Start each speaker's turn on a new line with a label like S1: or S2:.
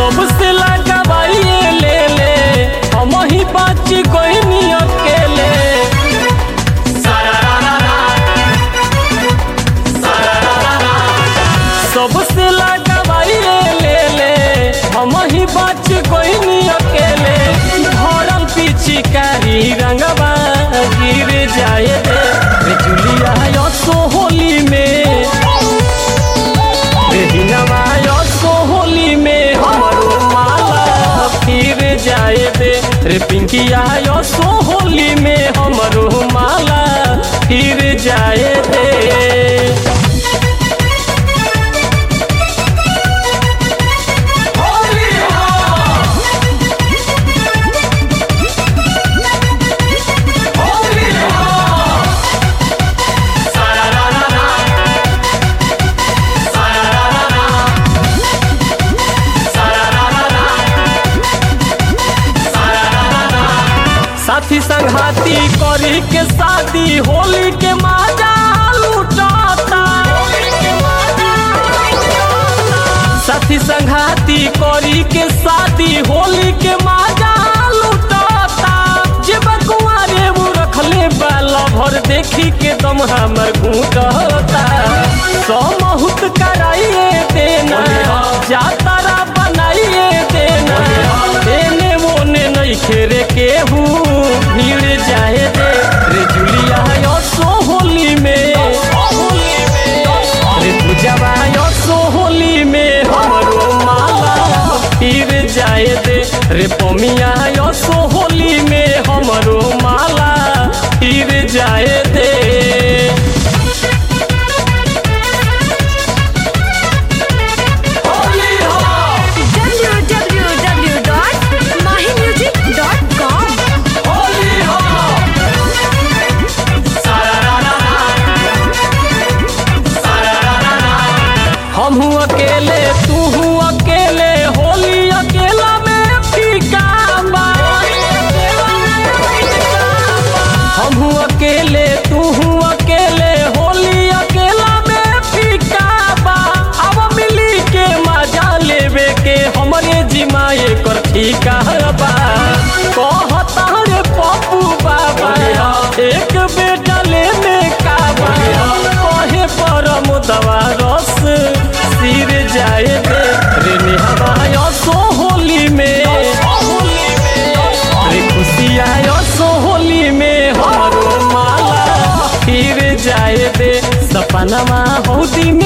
S1: सबसे लगावाइए ले ले हम ही बाच कोई अकेले सबसे लगावाइए ले ले हम ही बाच कोई अकेले भरल पिचकारी रंगवा गिर जाए दे रे जुलिया यो सोहोली में हिनवा यो सोहोली में हमरो माला फिर जाए दे रे पिंकिया यो सोहोली में हमरो माला फिर जाए दे साथी संघाती करी के शादी होली के माजा लुटाता साथी संघाती करी के शादी होली के माजा लुटाता जे बकुआरे वो रखले बाला भर देखी के दम हमर घूटता समहुत कराइए देना जातारा बनाइए देना देने मोने नहीं खेरे केहू भीड़ जाए दे रे जुलिया यो सोहोली में रे पूजवा यो सोहोली में हमरो माला फिर जाए दे रे पमिया यो सोहोली में हमरो माला फिर जाए दे
S2: www.mahimusic.com
S1: हम अकेले तू अकेले होली अकेला में फीका बा हम अकेले तू अकेले होली अकेला में फीका बा अब मिली के मजा लेवे के हमरे जिमाए कर ठीका बा कहता रे पप्पू बाबा एक बेटा लेने का बा कहे परम दवा रस सिर जाए दे रे निहवायो सोहोली में रे खुशियायो सोहोली में हमारो माला फिर जाए दे सपनमा हौदी में